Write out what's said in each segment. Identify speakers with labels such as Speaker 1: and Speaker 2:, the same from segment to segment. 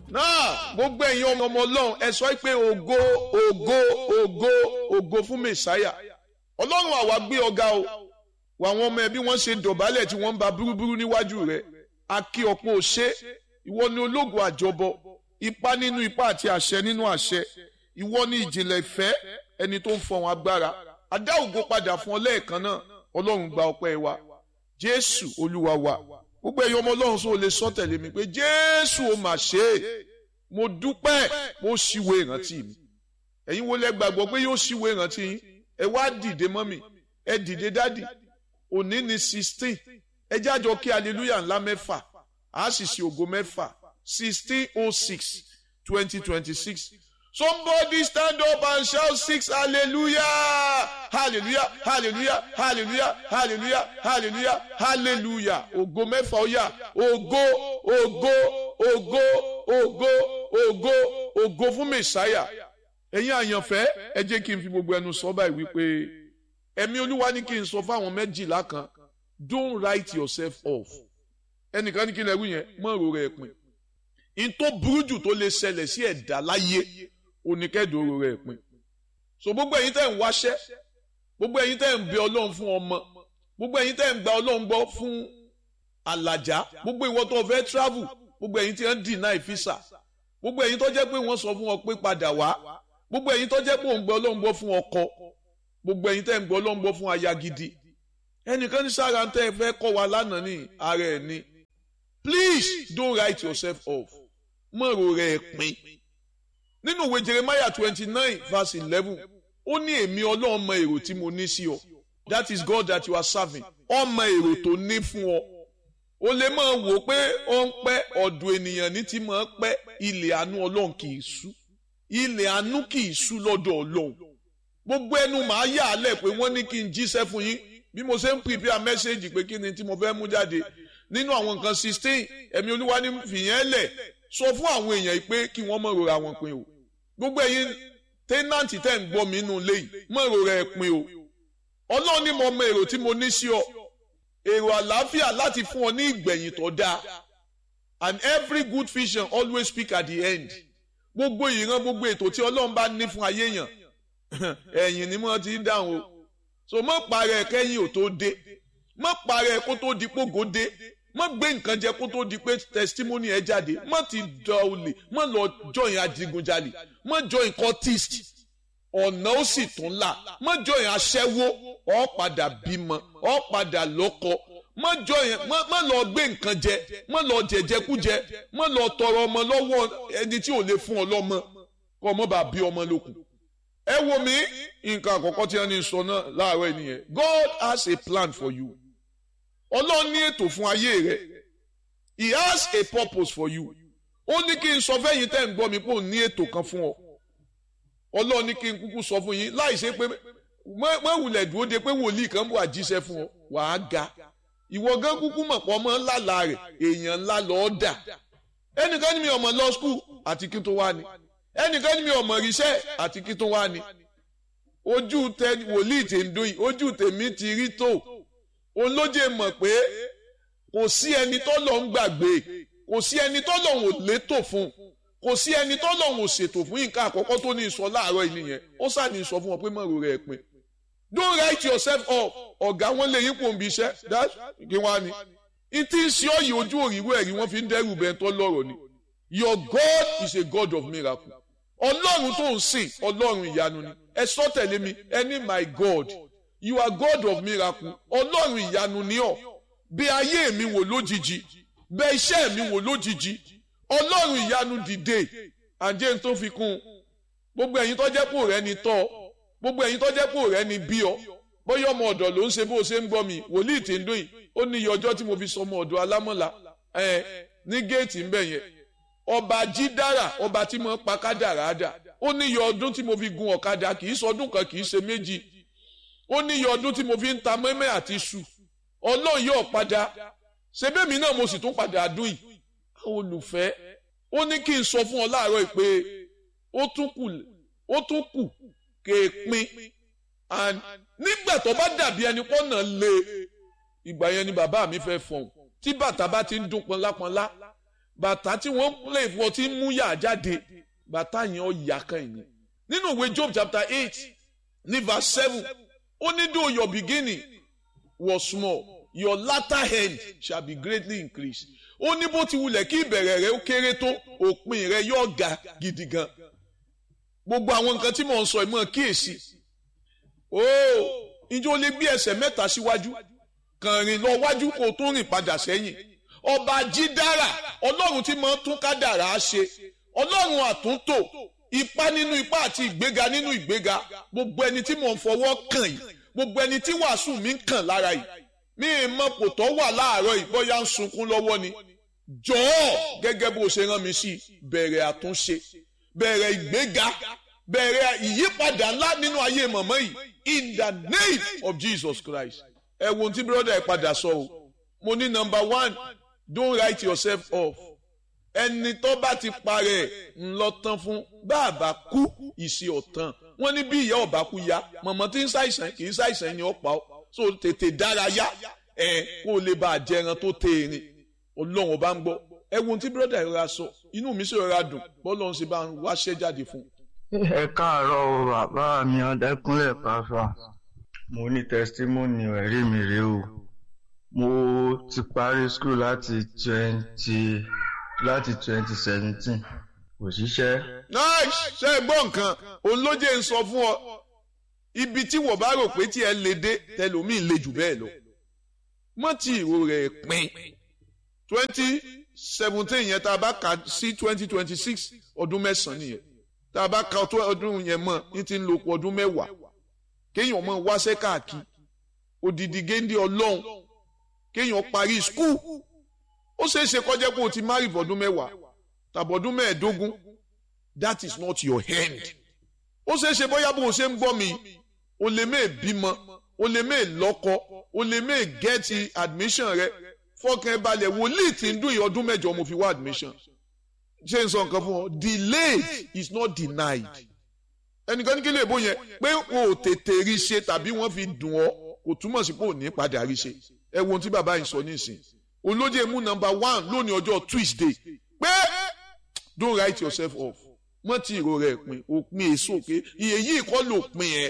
Speaker 1: náà gbogbo ẹ̀yin ọmọ ọmọ ọlọ́run ẹ sọ pé ògo ògo ògo ògo fún mẹ̀sáyà ọlọ́run àwa gbé ọ̀gá o wà àwọn ọmọ ẹbí wọn ṣe dọ̀bálẹ̀ tí wọ́n ń ba búrúburú níwájú rẹ̀ akí ọ̀pọ̀ òṣè ìwọ ni ológun àjọbọ ipá nínú ipá àti àṣẹ nínú àṣẹ ìwọ ni ìjìnlẹ̀ ìfẹ́ ẹni tó ń fọwọn agbára adá ògo padà fún ọ lẹ́ẹ̀kan náà ọlọ́run gba ọpẹ́ wa jésù olúwa wa gbogbo ẹ̀yin ọmọ ọlọ́run sọ lè sọ tẹ̀lé mi pé jésù ó mà ṣe é mo dúpẹ́ mo ṣíwé ìrántí mi ẹ̀yin wo lẹ gbàgbọ́ pé yóò ṣíwé ìrántí yín ẹ wá dìde mọ́mì ẹ dìde dádì òní ni sixteen ẹ jájọ kí hallelujah ńlá mẹ́fà á sì ṣe ògo mẹ́fà sixteen oh six twenty twenty six somebody stand up and shout six hallelujah hallelujah hallelujah hallelujah hallelujah hallelujah hallelujah ògo mẹ́fà ó yá ògo ògo ògo ògo ògo ògo fún mẹ̀sáyà ẹ̀yin àyànfẹ́ ẹ jẹ́ kí n fi gbogbo ẹnu sọ báyìí wípé ẹ̀mí olúwa ní kí n sọ fáwọn méjìlá kan don't write yourself off ẹnìkan ní kí n lè wí yẹn mọ́ èrò rẹ̀ pin in tó burú jù tó lè ṣẹlẹ̀ sí ẹ̀dá láyé oníkẹ́dùn oró rẹ̀ pin so gbogbo ẹ̀yin tẹ́ ń wáṣẹ́ gbogbo ẹ̀yin tẹ́ ń bẹ ọlọ́run fún ọmọ gbogbo ẹ̀yin tẹ́ ń gba ọlọ́run gbọ́ fún àlàjá gbogbo ìwọ tó fẹ́ travel gbogbo ẹ̀yin tí wọ́n deny visa gbogbo ẹ̀yin tó jẹ́ pé wọ́n sọ fún ọ pé padà wá gbogbo ẹ̀yin tó jẹ́ pé òun gbọ́ ọlọ́run gbọ́ fún ọkọ gbogbo ẹ̀yin tẹ́ ń gbọ́ ọlọ́run gbọ́ fún aya gidi ẹnìkan ní sára ń tẹ́ ẹ fẹ́ kọ́ wa lánàá ní ara ẹ̀ ní please don't write yourself off mọ̀rọ̀ rẹ̀ pin nínú ìwé Jeremiah twenty nine verse eleven ó ní èmi ọlọ́run mọ èrò tí mo ní sí ọ that is God that you are serving ọmọ èrò tó ní fún ọ o lè máa wò pé ó ń pẹ́ ọ̀dọ̀ ènìyàn ní ti máa pẹ́ ilẹ̀ àánú ọlọ́run kì í sú ilẹ̀ àánú kì í sú lọ́dọ̀ ọlọ́run gbogbo ẹnu màá yà á lẹ̀ pé wọ́n ní kí n jíṣẹ́ fún yín bí mo ṣe ń prepare message pé kí ni tí mo fẹ́ mú jáde nínú àwọn nǹkan sixteen ẹ̀mí olúwa ní fìyẹn lẹ̀ sọ fún àwọn èèyàn yìí pé kí wọ́n mọ̀ rora wọn pin o gbogbo ẹ̀yin tẹ́nàntì tẹ́ ń gbọ́ mi nínú ilé yìí mọ̀ rora ẹ̀ pin o ọlọ́run ní mo mọ èrò tí mo ní sí ọ èrò àlàáfíà láti fún ọ ní ìgbẹ̀yìn tó dáa and every good vision always speak at the end gbogbo ìran gbogbo ètò tí ọlọ́run bá ní fún ayé yàn ẹ̀yìn ni mo ti ń dáhùn o so mọ̀ parẹ́ kẹ́yìn ò tó dé mọ̀ parẹ́ kó tó di pógó dé mọ̀ gbé nǹkan jẹ kó tó di pé testimony ẹ jáde mọ̀ ti dọ̀ olè mọ̀ lọ join adigunjalè mọ̀ join cultist ọ̀nà ó sì tún là mọ̀ join aṣẹ́wó ó padà bímọ ó padà lọ́kọ mọ̀ join mọ̀ lọ gbé nǹkan jẹ mọ̀ lọ jẹjẹkújẹ mọ̀ lọ tọrọ ọmọ lọ́wọ́ ẹni tí ò lè fún ọ lọ́mọ kọ́ ọmọ bá bí ọmọ lókun ẹ wo mi nǹkan àkọ́kọ́ tí wọ́n ní sọ náà láàárọ̀ ènìyàn God has a plan for you ọlọ́run ní ètò fún ayé rẹ he has a purpose for you ó ní kí n sọ fẹ́yìn tẹ́ ń gbọ́ mi pé òun ní ètò kan fún ọ ọlọ́run ní kí n kúkú sọ fún yín láì ṣe pé mọ̀wùlẹ̀ dúró de pé wòlíì kan bọ̀ àjíṣẹ́ fún ọ wàá ga ìwọ gan kúkú mọ̀ pọ̀ mọ́ ńlá rẹ̀ èèyàn ńlá lọ́ọ́ dà ẹnìkan ní mi ọmọ lọ skul àti kí tó wá ni ẹnìkan ní mi ọmọ ríṣẹ́ àti kí tó wá ni ojú tẹ wòlíì tè ń dún yìí ojú tèmi ti rí tó òun ló jẹ́ mọ̀ pé kò sí ẹni tó lọ ń gbàgbé kò sí ẹni tó lọ ń létò fún kò sí ẹni tó lọ ń ṣètò fún nǹkan àkọ́kọ́ tó ní sọ láàárọ̀ yìí nìyẹn ó sàní sọ fún wọn pé mọ̀rọ̀ rẹ̀ pin don't write yourself off ọ̀gá wọn lè yípo òbí iṣẹ́ that kí wọ́n á ní ìtí ń ṣe ọ̀yìn ojú òrìwé ẹ̀rí wọ́n fi ń dẹ́rù bẹ́ẹ̀ tó lọ́rọ̀ ni your God is a God of miracle ọlọ́run tó ń sìn ọlọ́run ìyanu ni ẹ sọ tẹ̀lé mi ẹni my God you are God of miracle ọlọ́run ìyanu ni ọ́ bí ayé mi wò lójijì bẹ iṣẹ́ mi wò lójijì ọlọ́run ìyanu dìde àjẹ́ tó fi kún un gbogbo ẹ̀yin tó jẹ́ pò rẹ ni tọ́ gbogbo ẹ̀yin tó jẹ́ pò rẹ ni bí ọ bóyá ọmọ ọ̀dọ̀ ló ń ṣe bó o ṣe ń gbọ́ mi wòlíì tí ń dún yìí ó ní iye ọjọ́ tí mo fi sọ ọmọ ọ̀dọ̀ alámọ̀lá ẹ̀ ní géètì ń bẹ̀ yẹn ọba jídára ọba tí mo pa kádàrá dà ó ní iye ọdún tí mo fi gun ọ̀kadà kì í sọdún kan kì í ṣe méjì ó ní iye ọdún tí mo fi ń ta mẹ́mẹ́ àti iṣu ọlọ́run yóò padà ṣebémi náà mo sì tún padà dún yìí àwọn olùfẹ́ ó ní kí n sọ fún ọ láàárọ̀ pé ó tún kù ó tún kù kéèpin and nígbà tó bá dàbí ẹni pọ́nà lé ìgbà yẹn ni bàbá mi fẹ́ fọ̀hún tí bàtà bá ti ń dún pọnlápọnlá bàtà tí wọ́n lè fọ tí ń mú yà jáde bàtà yẹn ó yà kan yìí nínú ìwé Job chapter eight ní verse seven ó ní though your beginning was small your latter end shall be greatly increased ó ní bó ti wulẹ̀ kí ìbẹ̀rẹ̀ rẹ ó kéré tó òpin rẹ yóò ga gidi gan gbogbo àwọn nǹkan tí mò ń sọ ìmọ̀ kíyèsí ó ìjọ lè gbé ẹsẹ̀ mẹ́ta síwájú kàn rìn lọ wájú kó tó rìn padà sẹ́yìn ọba jídára ọlọ́run tí máa ń tún kádàrá ṣe ọlọ́run àtúntò ipá nínú ipá àti ìgbéga nínú ìgbéga gbogbo ẹni tí mò ń fọwọ́ kàn yìí gbogbo ẹni tí wàásù mi ń kàn lára yìí mi ì mọ kò tọ́ wà láàárọ̀ yìí bóyá ń sunkún lọ́wọ́ ni jọ̀ọ́ gẹ́gẹ́ bó ṣe rán mi sí bẹ̀rẹ̀ àtúnṣe bẹ̀rẹ̀ ìgbéga bẹ̀rẹ̀ ìyípadà ńlá nínú ayé mọ̀mọ́ yìí in the name of Jesus Christ ẹ wo ohun tí brother ẹ padà sọ o mo ní number one don't write yourself off ẹni tó bá ti parẹ́ ńlọ tán fún bàbá kú ìṣe ọ̀tàn wọ́n ní bí ìyá ọ̀bá kú ya mọ̀mọ́ tí ń ṣàìsàn kì í ṣàìsàn ni ó pa ọ́ so tètè dárayá ẹ kó o lè bá a jẹran tó tèèrè ọlọ́run ọba ń gbọ́ ẹ wo ohun tí brother ìrora sọ inú mi sì rọra dùn bọ́lọ́run sì bá ń wáṣẹ́ jáde fún un.
Speaker 2: ẹ káàárọ̀ o bàbá mi ọdẹkùnlé pàfà mo ní tẹsítímọ́nì ẹ̀rí mi rèé o mo ti parí skul láti twenty láti twenty seventeen kò ṣiṣẹ́.
Speaker 1: nice ṣe é gbọ́ nǹkan òun ló jẹ́ ń sọ fún ọ ibi tí wọ́n bá rò pé tí ẹ lè dé tẹlòmíì lè jù bẹ́ẹ̀ lọ mọ́ tí ìró rẹ̀ pin twenty seventeen yẹn tá a bá kà sí twenty twenty six ọdún mẹ́sàn-án nìyẹn tá a bá ka ọdún yẹn mọ̀ ní ti ń lo ọdún mẹ́wàá kéèyàn mọ̀ wáṣẹ́ káàkiri odidi géńdé ọlọ́run kéèyàn parí skul ó ṣeé ṣe kọjá pé o ti marry fọdún mẹ́wàá tàbọ̀dún mẹ́ẹ̀ẹ́dógún that is not your hand ó ṣeé ṣe bóyá bó o ṣe ń gbọ́ mi o lè mẹ́ẹ̀ bímọ o lè mẹ́ẹ̀ lọ́kọ o lè mẹ́ẹ̀ gẹ́ẹ̀tì admission rẹ fọkàn ẹ balẹ̀ wòlíì tí ń dún ìyá ọdún mẹ́jọ mo fi wá admission ṣé n sọ nǹkan fún ọ delayed is not denied ẹnìkan ní kí lè bó yẹn pé o ò tètè rí ṣe tàbí wọ́n fi dùn ọ́ kò túmọ̀ sí pé ò ní padà rí ṣe ẹ wo ohun tí bàbá yìí sọ nísìn olóde mú number one lónìí ọjọ́ Tuesday pé don't write yourself off mọ́ tí ìró rẹ̀ pin òpin èso pé iye yìí kọ́ ló pin ẹ̀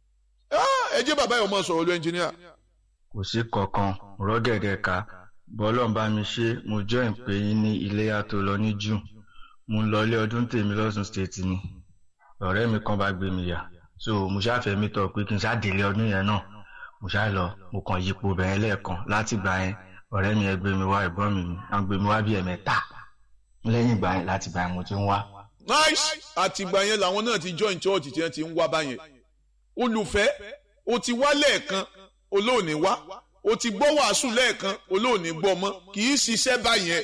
Speaker 1: ẹ jẹ́ bàbá yìí ọmọ sọ̀rọ̀ lọ ẹnjìníà.
Speaker 2: kò sí kankan rọ́gẹ̀dẹ̀ ká bọ́lọ́n bá mi ṣe mo join pé yín ní iléyà tó lọ ní June mo ń lọ ilé ọdún tèmi lọ́sùn state ni ọ̀rẹ́ mi kan bá gbé mi yà so mo ṣáfẹ́ mi tọ̀ pé kí n ṣáàdélé ọdún yẹn náà mo ṣáà lọ mo kàn yípo bẹ̀rẹ̀ lẹ́ẹ̀kan láti gbà yẹn ọ̀rẹ́ mi ẹ gbé mi wá ẹ̀gbọ́n mi wọ́n gbé mi wá bí ẹ̀mẹ́ta lẹ́yìn ìgbà yẹn láti gbà yẹn mo ti ń wá.
Speaker 1: nice àtìgbà yẹn làwọn náà ti join church tí wọ́n ti ń wá báyẹn olùfẹ́ o ti wá lẹ́ẹ̀kan olóòní wá o ti gbọ́ wàásù lẹ́ẹ̀kan olóòní gbọ́ mọ́ kì í ṣiṣẹ́ báyẹn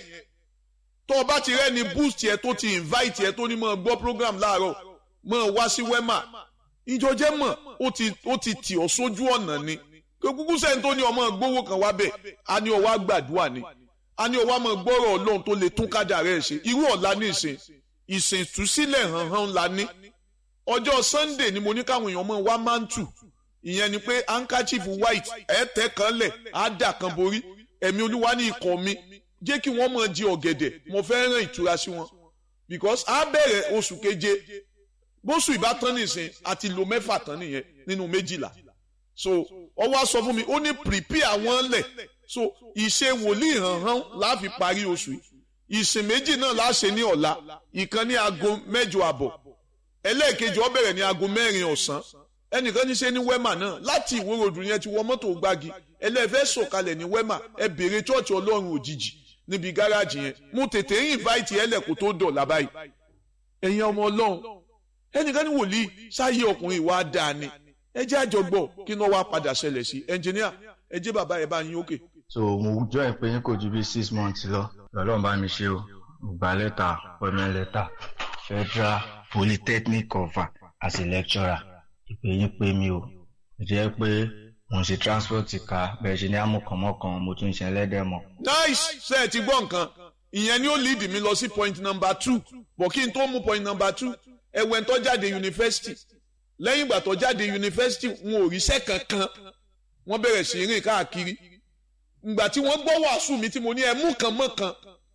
Speaker 1: tó o bá ti rẹ́ni boost yẹ tó ti invite yẹ tó ní mọ́ gbọ́ program láàárọ̀ mọ́ wá sí wema ìjọjẹ́ mọ̀ ó ti ó ti tì ọ́ sójú ọ̀nà ni kúkú sẹ́ni tó ní ọmọ gbówó kan wá bẹ̀ a ní ọwọ́ àgbàdua ni a ní ọwọ́ àmọ́ gbọ́rọ̀ ọlọ́run tó lè tún kádà rẹ̀ ṣe irú ọ̀la ní ìsìn ìsìn ìtúsílẹ̀ hàn hàn la ní ọjọ́ Sunday ni mo ní káwọn èèyàn mọ̀ wá mántù ìyẹn ni pé handkerchief white ẹ̀ tẹ́ kan lẹ̀ á dà kan borí ẹ̀mí olúwa ní ikọ̀ mi jẹ́ kí wọ́n mọ̀ jí ọ̀gẹ̀dẹ̀ mo fẹ́ rán ìtura sí wọn because á bẹ̀rẹ̀ oṣù keje bóṣù ìbátan nìsín àti lo mẹ́fà tán nìyẹn nínú méjìlá so ọwọ́ á sọ fún mi ó ní prepare àwọn lẹ̀ so ìṣe wòlíì hànhán láàfin parí oṣù yìí ìsìn méjì náà láṣẹ ní ọ̀la ìkan ní aago mẹ́jọ àbọ̀ ẹlẹ́ẹ̀kejì ó bẹ̀rẹ̀ ní aago mẹ́rin ọ̀sán ẹnìkan ní ṣe ní wema náà láti ìwòròdù yẹn ti wọ mọ́tò gbági ẹlẹ́fẹ́ sọ̀kalẹ̀ ní wema ẹ bèrè chọ́ọ̀chì ọlọ́run òjijì níbi gáràjì yẹn mo tètè ń invite ẹlẹ́kùn tó dọ̀la báyìí ẹ̀yin ọmọ ọlọ́run ẹnìkan ní wòlíì sáyé ọkùnrin ìwà dáa ni ẹ jẹ́ àjọgbọ́ kí náà wá padà ṣẹlẹ̀ sí ẹnjìníà ẹ jẹ́ bàbá ẹ̀ bá yín òkè.
Speaker 2: so mo join pé yín kò ju bí six months lọ lọ́lọ́run bá mi ṣe o gba lẹ́tà appointment letter federal polytechnic cover as a lecturer ìpè yín pé mi o jẹ́ pé mo ń ṣe transport ká bẹ́ẹ̀ ṣe ní amúkànmọ́kàn mo tún ṣe ẹlẹ́dẹ̀ mọ́.
Speaker 1: nice ṣe ẹ ti gbọ́ nǹkan ìyẹn ni ó lead mi lọ sí point number two bọ̀ kí n tó mú point number two ẹ̀wẹ̀ tó jáde yunifásitì lẹ́yìn ìgbà tó jáde yunifásitì wọn ò ríṣẹ́ kankan wọ́n bẹ̀rẹ̀ sí rìn káàkiri ìgbà tí wọ́n gbọ́ wàásù mi tí mo ní ẹ mú kan mọ́ kan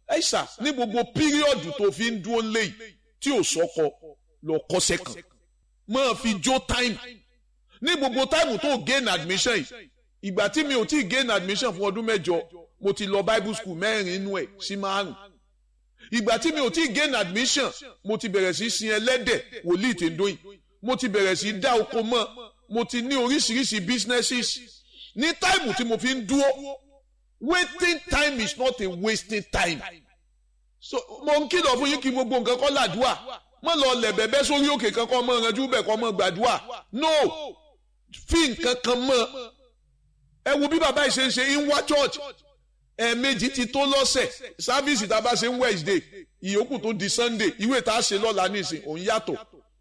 Speaker 1: ẹ̀ṣà ní gbogbo píríọ̀dù tó fi ń dúró léyìí tí ò sọ́kọ lọ kọ́sẹ̀ kan máa fi jó time ní gbogbo time tó gain admission yìí ìgbà tí mi ò tí gain admission fún ọdún mẹ́jọ mo ti lọ bible school mẹ́rin inú ẹ̀ sí márùn ìgbà tí mi ò tí gain admission mo ti bẹ̀rẹ̀ sí sin ẹlẹ́dẹ̀ wòlíì tí ń dóyìn mo ti bẹ̀rẹ̀ sí dá oko mọ́ mo ti ní oríṣiríṣi businesses ní táìmù tí mo fi ń dúró waiting time is not a wasting time so mo ń kìlọ̀ fún yín kí gbogbo nǹkan kọ́ làdúà mọ́ lọ lẹ̀ bẹ́bẹ́ sórí òkè kankan mọ́ ìrànjú bẹ̀ kọ́ mọ́ gbàdúà no fi nǹkan kan mọ́ ẹ wo bí bàbá yìí ṣe ń ṣe ń wá church ẹ̀ẹ̀mejì ti tó lọ́sẹ̀ sáfíìsì tá a bá ṣe ń Wednesday ìyókù tó di Sunday ìwé tá a ṣe lọ́la nísìn òun yàtọ̀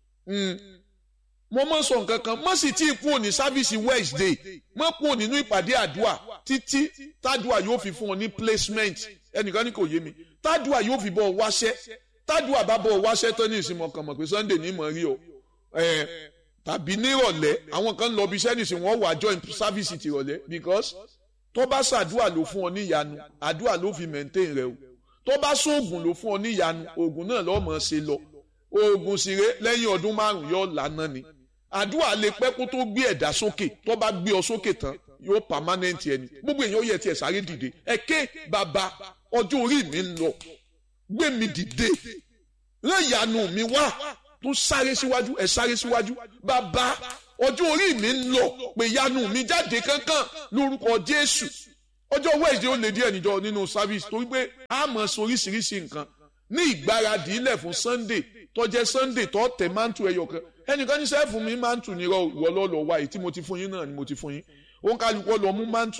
Speaker 1: mo mọ̀ sọ nǹkan kan mọ̀ sì tí ì kúrò ní sáfíìsì Wednesday mọ̀ kúrò nínú ìpàdé àdúà títí tádùà yóò fi fún ọ ní placement ẹnìkan ní kò yé mi tádùà yóò fi bọ̀ ọ wáṣẹ́ tádùà bá bọ̀ ọ wáṣẹ́ tán ní ìsinmi ọkàn mọ̀ pé Sunday ní mọ̀ rí o tàbí nírọ̀lẹ́ àwọn kan lọ bí sẹ́nìsì wọ́n wà join service tìrọ̀lẹ́ because tó bá ṣàdúà ló fún ọ níyanu àdúà ló fi maintain rẹ o tó bá sóògùn ló fún ọ níyanu oògùn náà lọ́ọ́ mọ̀ ṣe lọ oògùn sire lẹ́yìn ọdún márùn yóò lànà ni àdúrà lè pẹ́ kó tó gbé ẹ̀dá sókè tó bá gbé ọ sókè tán yóò permanent ẹni gbogbo èèyàn ó yẹ tiẹ̀ sáré dìde ẹ̀kẹ́ bàbá ọjọ́ orí mi ń lọ gbé mi dìde rán ìyanu mi wá tó sáré síwájú ẹ̀ sáré síwájú bàbá ọjọ́ orí mi ń lọ pé ìyanu mi jáde kankan lórúkọ Jésù ọjọ́ Wednesday ó lè díẹ̀ níjọ nínú service torí pé a mọ̀ sí oríṣiríṣi nǹkan ní ìgbáradì ilẹ̀ fún Sunday tó jẹ́ Sunday tó tẹ̀ mántù ẹyọ kan ẹnìkan ní sẹ́ẹ̀fù mi mántù ní ìwọ lọ́lọ́ wa èyí tí mo ti fún yín náà ni mo ti fún yín òun kálukọ́ lọ mú mántù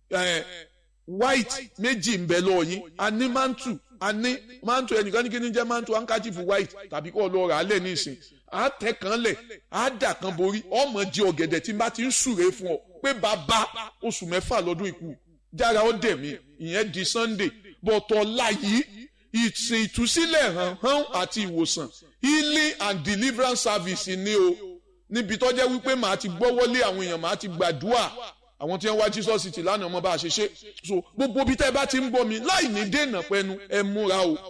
Speaker 1: white méjì ń bẹ lọ yín a ní mántù a ní mántù ẹnìkan ní kí ni jẹ́ mántù handkerchief white tàbí kọ́ lọ rà á lẹ̀ ní ìsìn á tẹ̀ kan lẹ̀ á dà kan borí ọmọ jẹ ọ̀gẹ̀dẹ̀ tí n bá ti ń súre fún ọ pé bàbá oṣù mẹ́fà lọ́dún ikú jára ó dẹ̀ mí ìyẹn di Sunday bọ̀tọ̀ láyìí ìsìn ìtúsílẹ̀ hàn hàn àti ìwòsàn healing and deliverance service ni o níbi tó jẹ́ wípé màá ti gbọ́wọ́lé àwọn èèyàn màá ti gbàdúrà àwọn tí wọ́n wá Jesus city lánàá ọmọ bá a ṣe ṣe so gbogbo bí tẹ́ ẹ bá ti ń bọ̀ mí láì ní dènà pẹ́nu ẹ múra o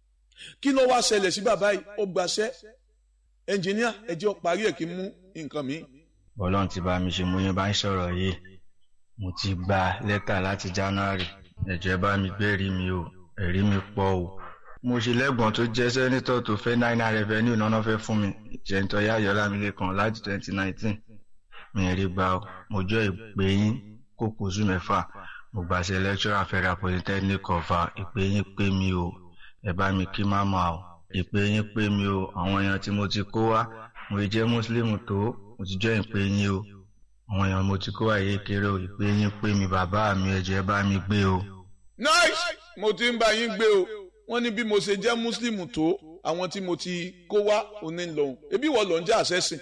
Speaker 1: kí ló wá ṣẹlẹ̀ sí bàbá yìí ó gbaṣẹ́ ẹnjìníà ẹ jẹ́ ó parí ẹ̀ kí n mú nǹkan mi.
Speaker 2: Ọlọ́run ti bá mi ṣe mo yẹn bá ń sọ̀rọ̀ yìí mo ti gba lẹ́tà láti January ẹ̀jẹ̀ bá mi gbẹ́rìí mi o ẹ̀rí mi pọ̀ o mo ṣe lẹ́gbọ̀n tó jẹ́ sẹ́nitọ̀ tó fẹ́ náírà revenue náà fẹ́ fún mi ìṣẹ̀ntọ́ yáyọ̀ lámìlẹ́kan láti twenty nineteen mi rí gbà ó mo jọ ìpè yín kó kóṣù mẹ́fà mo gbàṣẹ lecturer federal polytechnic ọ̀fà ìpè yín pé mi o ẹ bá mi kí máma o ìpè yín pé mi o àwọn èèyàn tí mo ti kó wá mo jẹ́ muslim tó mo ti jọ ìpè yín o àwọn èèyàn mo ti kó wá yé kéré o ìpè yín pé mi bàbá mi ẹ̀jẹ̀ bá mi gbé o.
Speaker 1: nice mo ti ń bá yín gbé o wọ́n ní bí mo ṣe jẹ́ muslim tó àwọn tí mo ti kó wá òní lòun ebi wọ́n lọ ń jẹ́ àṣẹ́sìn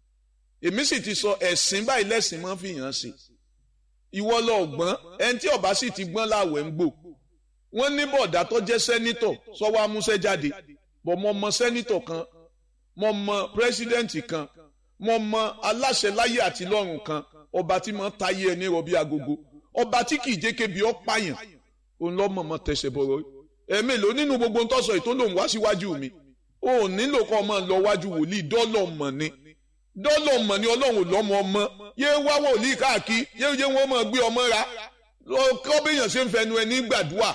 Speaker 1: èmi sì ti sọ ẹ̀sìn báyìí lẹ́sìn máa ń fi hàn sí ìwọ lọ gbọ́n ẹni tí ọba sì ti gbọ́n láwẹ̀ ń gbò wọ́n ní bọ̀dá tó jẹ́ sẹ́nítọ̀ sọ́wọ́ amúṣẹ́ jáde bọ̀ mo mọ sẹ́nítọ̀ kan mo mọ pírẹ́sídẹ́ǹtì kan mo mọ aláṣẹ láyé àti lọ́run kan ọba tí mo ń tayé ẹni rọ̀bí agogo ọba tí kì í jẹ́ kébi ọ́ pààyàn òun lọ́ mọ̀ mọ́ tẹ̀sẹ̀ bọ̀rọ̀ ẹ̀mélòó nínú gbogbo ntọ́sọ̀ ètò lòun wá síwájú mi ò nílò kọ́ ọmọ lọ wájú wòlíì dọ́lọ̀ mọ̀ ni dọ́lọ̀ mọ̀ ni ọlọ́run lọ́mọ ọmọ yé wá wòlíì káàkiri yé yé wọ́n mọ̀ gbé ọmọ ra kọ́ béèyàn ṣe ń fẹnu ẹni gbàdúrà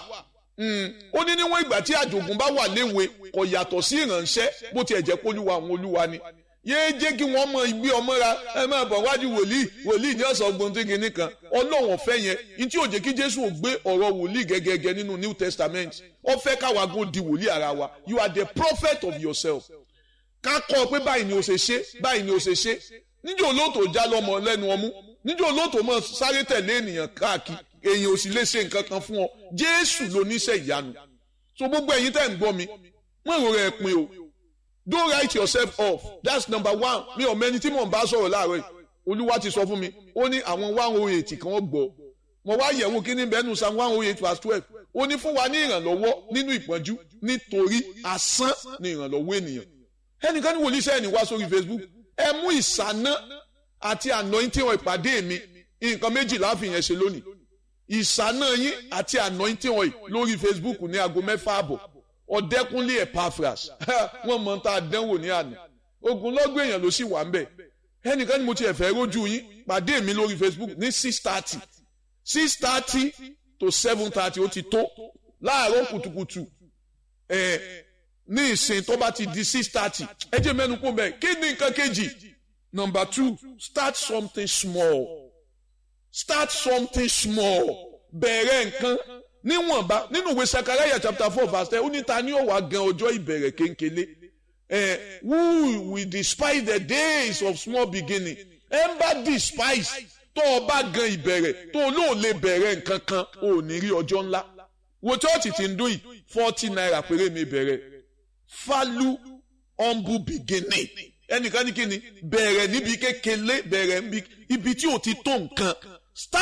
Speaker 1: ó ní níwọ̀n ìgbà tí àjògùn bá wà léwe kò yàtọ̀ sí ìránṣẹ́ bó tiẹ̀ jẹ́ kólúwa àwọn olúwa ni yéé jẹ́ kí wọ́n mọ ìgbé ọmọ ra ẹ máa bọ̀ wájú wòlíì wòlíì ní ọ̀sán ọgbọ́n tó kìíní kan ọlọ́run ọ̀fẹ́ yẹn ní tí ò jẹ́ kí jésù ò gbé ọ̀rọ̀ wòlíì gẹ́gẹ́gẹ́ nínú new testament ó fẹ́ káwa gún di wòlíì ara wa you are the prophet of yourself ká kọ́ pé báyìí ni o ṣe ṣe báyìí ni o ṣe ṣe níjẹ́ olóòtú já lọ́mọ lẹ́nu ọmú níjẹ́ olóòtú mọ̀ sáré tẹ̀lé ènìyàn káàkiri èèyàn ò sì lè ṣe nǹkan kan fún ọ jésù ló níṣẹ́ ìyanu so gbogbo ẹ̀yin tẹ́ ń gbọ́ mi wọ́n èrò rẹ̀ pin o don't write yourself off that's number one mi ò mẹ́ni tí mò ń bá sọ̀rọ̀ láàárọ̀ yìí olúwa ti sọ fún mi ó ní àwọn one oh eight kan gbọ́ mo wá yẹ̀wò kí ní bẹ́ẹ̀nu psalm one oh eight verse twelve ó ní fún wa ní ìrànlọ́wọ́ nínú ìpọ́njú nítorí asán ní ìrànlọ́wọ́ ènìyàn ẹnìkan ní wòlíì sẹ́yìn wá sórí facebook ẹ mú ìsáná àti anointing ìpàdé mi nǹkan méjì láàfin yẹn ṣe lónìí ìsáná yín àti anointing oil lórí facebook ní aago mẹ́fà àbọ̀ ọ̀dẹ́kúnlé epaphras wọ́n mọ̀ tá a dánwò ní àná ogunlọ́gbọ̀n èèyàn ló sì wà ń bẹ̀ ẹnìkan ni mo ti ẹ̀fẹ́ rójú yín pàdé mi lórí facebook ní six thirty six thirty to seven thirty ó ti tó láàárọ̀ kùtùkùtù ẹ̀ ní ìsìn tó bá ti di six thirty ẹ jẹ́ mẹ́nu kó bẹ́ẹ̀ kí ni nǹkan kejì number two start something small start something small bẹ̀rẹ̀ nǹkan níwọ̀nba nínú ìwé sakaraya chapter four verse ten ó ní ta ni ó wá gan ọjọ́ ìbẹ̀rẹ̀ kéńkélé eh, who will despise the days of small beginning ẹ ń bá despise tó o bá gan ìbẹ̀rẹ̀ tó o lóò lè bẹ̀rẹ̀ nǹkan kan ò ní rí ọjọ́ ńlá wo chọ́ọ̀chì tí ń dún yìí forty naira péré mi bẹ̀rẹ̀ falu humble beginning ẹnìkan ní kíni bẹ̀rẹ̀ níbi kékeré bẹ̀rẹ̀ níbi ibi tí o ti tó nǹkan